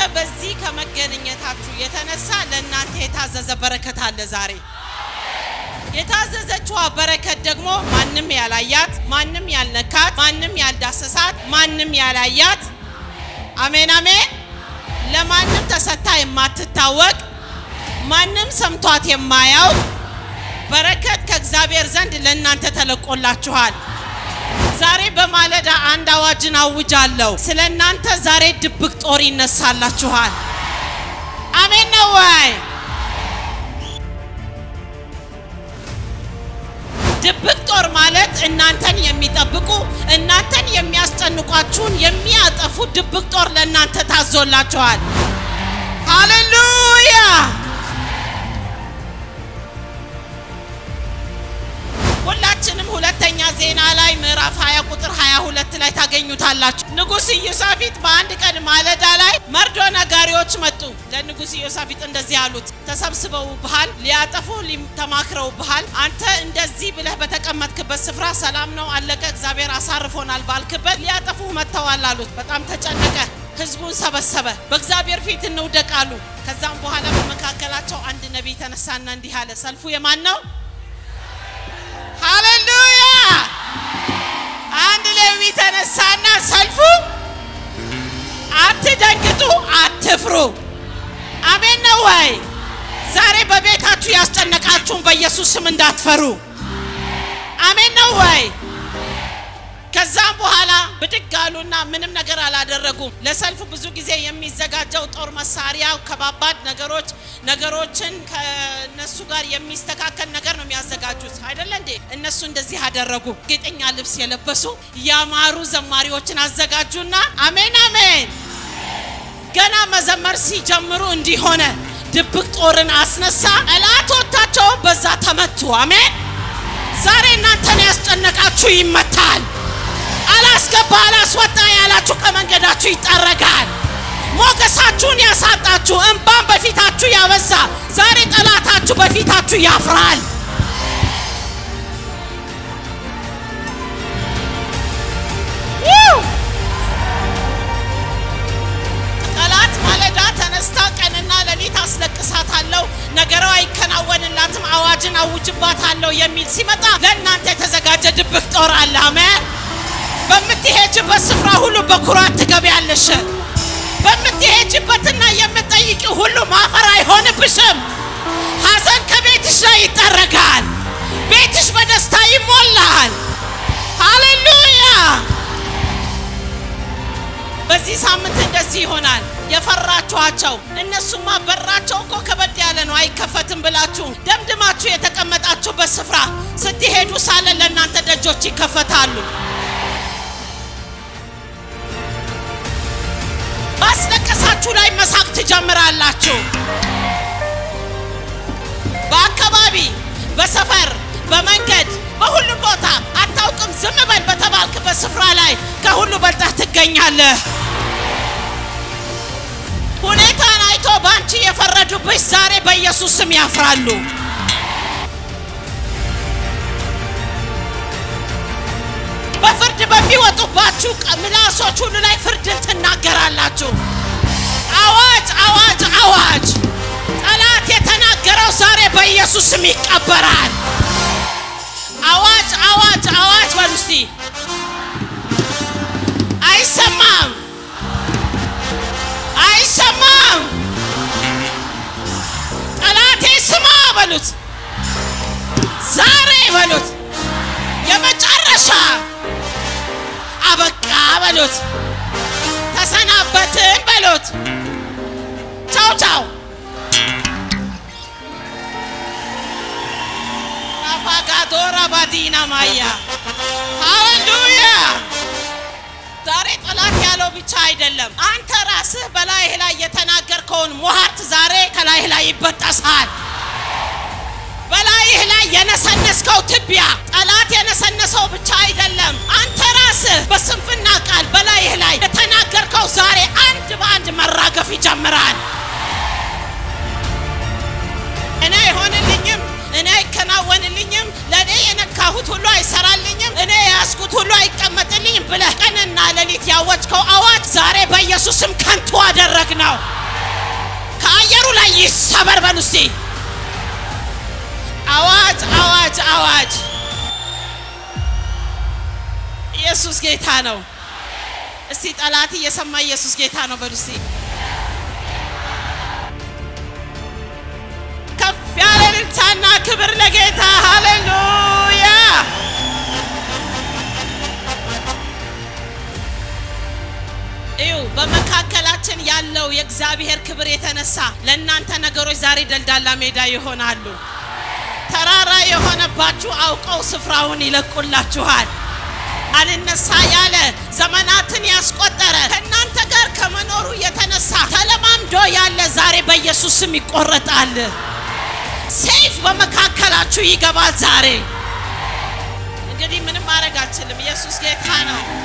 በዚህ ከመገናኘታችሁ የተነሳ ለእናንተ የታዘዘ በረከት አለ ዛሬ። የታዘዘችዋ በረከት ደግሞ ማንም ያላያት፣ ማንም ያልነካት፣ ማንም ያልዳሰሳት፣ ማንም ያላያት አሜን አሜን። ለማንም ተሰታ የማትታወቅ ማንም ሰምቷት የማያውቅ በረከት ከእግዚአብሔር ዘንድ ለእናንተ ተለቆላችኋል። ዛሬ በማለዳ አንድ አዋጅን አውጃለሁ። ስለ እናንተ ዛሬ ድብቅ ጦር ይነሳላችኋል። አሜን ነው ወይ? ድብቅ ጦር ማለት እናንተን የሚጠብቁ እናንተን የሚያስጨንቋችሁን የሚያጠፉ ድብቅ ጦር ለእናንተ ታዞላችኋል። ሃሌሉያ! ሁላችንም ሁለተኛ ዜና ላይ ምዕራፍ 20 ቁጥር 22 ላይ ታገኙታላችሁ። ንጉሥ ኢዮሳፊጥ በአንድ ቀን ማለዳ ላይ መርዶ ነጋሪዎች መጡ። ለንጉሥ ኢዮሳፊጥ እንደዚህ አሉት፣ ተሰብስበውብሃል፣ ሊያጠፉ ተማክረውብሃል። አንተ እንደዚህ ብለህ በተቀመጥክበት ስፍራ ሰላም ነው፣ አለቀ፣ እግዚአብሔር አሳርፎናል ባልክበት ሊያጠፉ መጥተዋል አሉት። በጣም ተጨነቀ። ህዝቡን ሰበሰበ። በእግዚአብሔር ፊት እንውደቅ አሉ። ከዛም በኋላ በመካከላቸው አንድ ነቢይ ተነሳና እንዲህ አለ፣ ሰልፉ የማን ነው? ሃሌሉያ! አንድ ሌዊ ተነሳና ሰልፉ አትደንግጡ፣ አትፍሩ። አሜን ነው ወይ? ዛሬ በቤታችሁ ያስጨነቃችሁን በኢየሱስ ስም እንዳትፈሩ። አሜን ነው ወይ? ከዛም በኋላ ብድግ አሉና ምንም ነገር አላደረጉም። ለሰልፍ ብዙ ጊዜ የሚዘጋጀው ጦር መሳሪያ፣ ከባባድ ነገሮች ነገሮችን ከነሱ ጋር የሚስተካከል ነገር ነው የሚያዘጋጁት አይደለ እንዴ? እነሱ እንደዚህ አደረጉ። ጌጠኛ ልብስ የለበሱ ያማሩ ዘማሪዎችን አዘጋጁና አሜን አሜን። ገና መዘመር ሲጀምሩ እንዲሆነ ድብቅ ጦርን አስነሳ። ጠላቶቻቸውን በዛ ተመቱ። አሜን። ዛሬ እናንተን ያስጨነቃችሁ ይመታል። አላስገባ አላስወጣ ያላችሁ ከመንገዳችሁ ይጠረጋል። ሞገሳችሁን ያሳጣችሁ እንባን በፊታችሁ ያበዛ ዛሬ ጠላታችሁ በፊታችሁ ያፍራል። ጠላት ማለዳ ተነስታ ቀንና ሌሊት አስለቅሳታለሁ፣ ነገሯ አይከናወንላትም፣ አዋጅን አውጅባታለሁ የሚል ሲመጣ ለእናንተ የተዘጋጀ ድብቅ ጦር አለ። አሜን። በምትሄጅበት ስፍራ ሁሉ በኩራት ትገቢያለሽ። በምትሄጅበትና የምትጠይቂ ሁሉ ማፈር አይሆንብሽም። ሐዘን ከቤትሽ ላይ ይጠረጋል። ቤትሽ በደስታ ይሞላል። ሃሌሉያ! በዚህ ሳምንት እንደዚህ ይሆናል። የፈራችኋቸው እነሱማ በራቸው እኮ ከበድ ያለ ነው አይከፈትም ብላችሁ ደምድማችሁ የተቀመጣችሁበት ስፍራ ስትሄዱ ሳለ ለእናንተ ደጆች ይከፈታሉ። ባስለቀሳችሁ ላይ መሳቅ ትጀምራላችሁ። በአካባቢ፣ በሰፈር፣ በመንገድ፣ በሁሉም ቦታ አታውቅም ዝም በል በተባልክበት ስፍራ ላይ ከሁሉ በልጠህ ትገኛለህ። ሁኔታን አይቶ በአንቺ የፈረዱብሽ ዛሬ በኢየሱስ ስም ያፍራሉ። በፍርድ በሚወጡባችሁ ምላሶች ሁሉ ላይ ፍርድን ትናገራላችሁ። አዋጅ አዋጅ አዋጅ! ጠላት የተናገረው ዛሬ በኢየሱስ ስም ይቀበራል። አዋጅ አዋጅ አዋጅ! በሉ እስቲ። አይሰማም አይሰማም! ጠላቴ ስማ በሉት፣ ዛሬ በሉት፣ የመጨረሻ አበቃ በሉት፣ ተሰናበትን በሉት። ቻው ቻው። አፓጋዶራ ባዲና ማያ ሃሌሉያ። ዛሬ ጠላት ያለው ብቻ አይደለም፣ አንተ ራስህ በላይህ ላይ የተናገርከውን ሟርት ዛሬ ከላይህ ላይ ይበጠሳል። በላይህ ላይ የነሰነስከው ትቢያ ጠላት የነሰነሰው ብቻ አይደለም፣ አንተ ራስህ በስንፍና ቃል በላይህ ላይ የተናገርከው ዛሬ አንድ በአንድ መራገፍ ይጀምራል። እኔ አይሆንልኝም፣ እኔ አይከናወንልኝም፣ ለእኔ የነካሁት ሁሉ አይሰራልኝም፣ እኔ የያዝኩት ሁሉ አይቀመጥልኝም ብለህ ቀንና ሌሊት ያወጅከው አዋጅ ዛሬ በኢየሱስም ከንቱ አደረግ ነው። ይሰበር በሉ እስቲ። አዋጅ አዋጅ አዋጅ! ኢየሱስ ጌታ ነው። እስቲ ጠላት እየሰማ ኢየሱስ ጌታ ነው በሉ እስቲ። ከፍ ያለ እልልታና ክብር ለጌታ ሃሌሉያ! እዩ በመካከላችን ያለው የእግዚአብሔር ክብር የተነሳ ለእናንተ ነገሮች ዛሬ ደልዳላ ሜዳ ይሆናሉ። ተራራ የሆነባችሁ አውቀው ስፍራውን ይለቁላችኋል። አልነሳ ያለ ዘመናትን ያስቆጠረ ከእናንተ ጋር ከመኖሩ የተነሳ ተለማምዶ ያለ ዛሬ በኢየሱስ ስም ይቆረጣል። ሰይፍ በመካከላችሁ ይገባል ዛሬ። እንግዲህ ምንም ማድረግ አልችልም። ኢየሱስ ጌታ ነው።